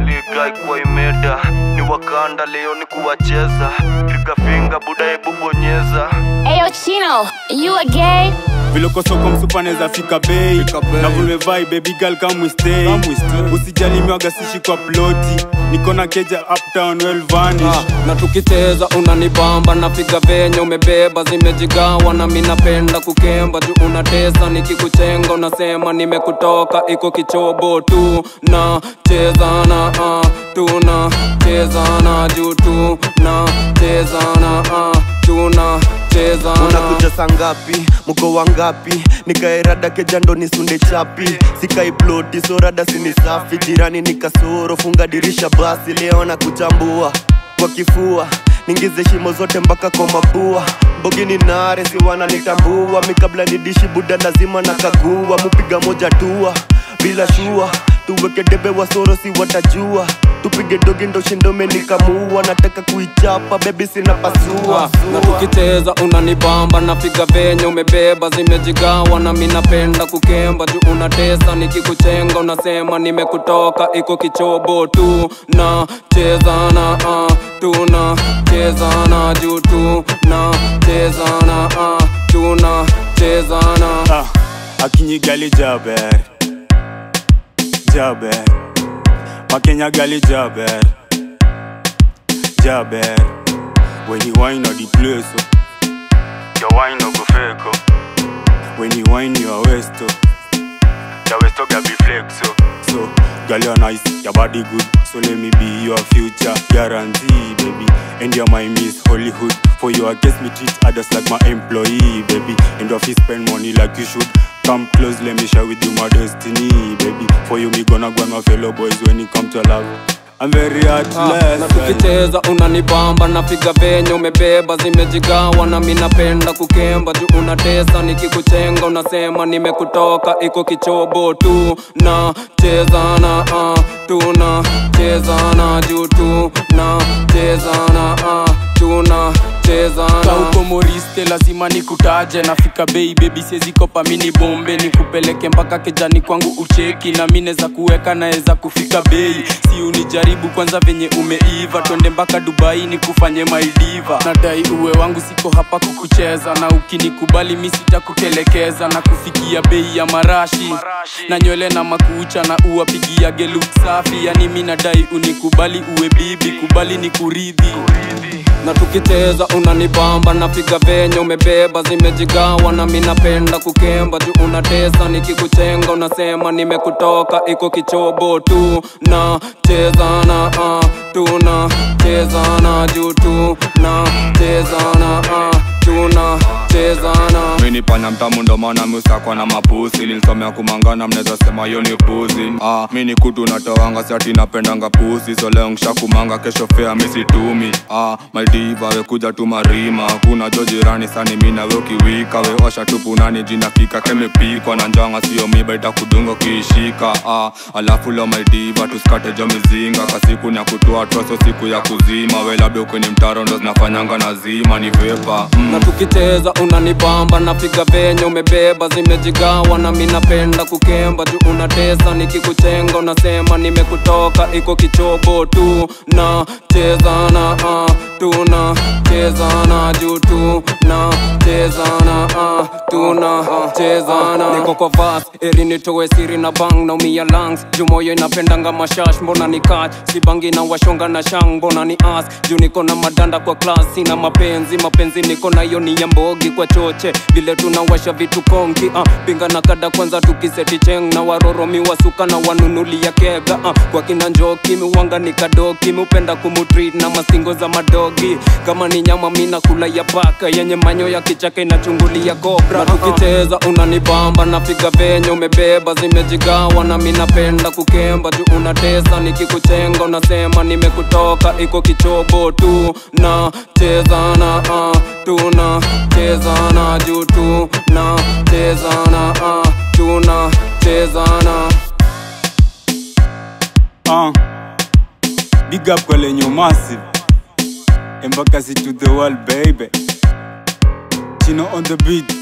ligai kwa imeda ni wakanda leo ni kuwacheza piga finga buda hebu bonyeza Ayo Chino, you a gay? vilokosoko msupaneza fika bei na vulmevai baby girl come we stay usijali miwaga sishi kwa ploti niko na keja uptown well vanish Ah, na tukicheza unanibamba napiga venye umebeba zimejigawa na mi napenda kukemba juu unatesa nikikuchenga unasema nimekutoka iko kichobo tu na chezana ah, tuna chezana juu tu na chezana ah, tuna chezana unakuja saa ngapi mko wangapi nikaerada kejando nisunde chapi sikaiploti sorada sini safi jirani ni kasoro funga dirisha basi leo na kuchambua kwa kifua ningize shimo zote mpaka kwa mapua mbogini nare si wananitambua mi kabla nidishi buda lazima na kagua mupiga moja tua bila shua tuweke debe wasoro si watajua tupige dogi ndo shindome nikamua nataka kuichapa bebi sina pasua Ah, na tukicheza unanibamba napiga venye umebeba zimejigawa na mi napenda kukemba juu unatesa nikikuchenga unasema nimekutoka iko kichobo tu na chezana ah, tuna chezana juu tu na chezana ah, tuna chezana ah, akinyigali jaber jaber makenya gali jaber jaber when you wine on the place oh. your wine no go fake oh. when you wine your waist oh. your waist oh be flex oh. so girl you're nice your body good so let me be your future guarantee baby and you're my miss hollywood for you i guess me treat others like my employee baby and if you spend money like you should come close let me share with you my destiny baby for you me gonna go and my fellow boys when it come to love i'm very Ah, heartless na tukicheza unanibamba napiga venye umebeba zimejigawa na mi napenda kukemba juu unatesa nikikuchenga unasema nimekutoka iko kichobo tu na chezana ah, tuna chezana juu tu na chezana ah, tuna chezana kauko moriste lazima nikutaje nafika bei bebi siezikopa mini bombe nikupeleke mpaka kejani kwangu ucheki na mi neza kuweka naeza kufika bei si unijaribu kwanza venye umeiva twende mpaka dubai nikufanye maidiva nadai uwe wangu siko hapa kukucheza na ukinikubali mi sitakutelekeza na kufikia bei ya marashi na nywele na makucha na uwapigia geluk safi yani mi nadai unikubali uwe bibi kubali ni kuridhi na tukicheza unanibamba napiga venye umebeba zimejigawa na mi napenda kukemba juu unatesa nikikuchenga unasema nimekutoka iko kichobo tu na chezana ah, tuna chezana juu tu na chezana ah, tuna chezana mini panya mtamu ndo maana miusakwa na mapusi nilisomea kumangana mnaweza sema hiyo ni puzi ah, mini kutu natoanga siati napendanga pusi so leo nshakumanga kesho fea misitumi ah, maldiva wekuja tu marima kuna jo jirani sani mi nawe ukiwika we osha tupu nani jina kika kemepikwa na njanga sio miba itakudunga ukiishika ah, alafu leo maldiva tusikate jo mizinga kasiku ni ya kutoa troso siku ya kuzima we labda ukweni mtaro ndo zinafanyanga nazima ni vepa mm. na tukicheza unanibamba napiga venye umebeba zimejigawa na mi napenda kukemba juu unatesa nikikuchenga unasema nimekutoka iko kichobo tu na chezana ah, tuna chezana juu tu na chezana ah, tuna chezana niko kwa vas eri nitowe siri na bang naumia lungs juu moyo inapendanga mashash mbona ni kach sibangi na washonga na shang mbona ni as juu niko na madanda kwa klasi na mapenzi mapenzi niko nayo ni ya mbogi kwa choche vile tunawasha vitu konki ah, pinga na kada kwanza tukiseti cheng na waroromi wasuka na wanunulia kega ah, kwa kina njoki miwanga ni kadoki miupenda kumutreat na masingo za madogi kama ni nyama mina kula ya paka yenye manyo ya kichaka inachungulia kobra na tukicheza unanibamba napiga venye umebeba zimejigawa na mi napenda kukemba juu unatesa nikikuchenga unasema nimekutoka iko kichobo tu na chezana ah, tuna chezana juu tu na chezana ah, tuna chezana uh, big up kwa lenyo massive embakasi to the world baby chino on the beat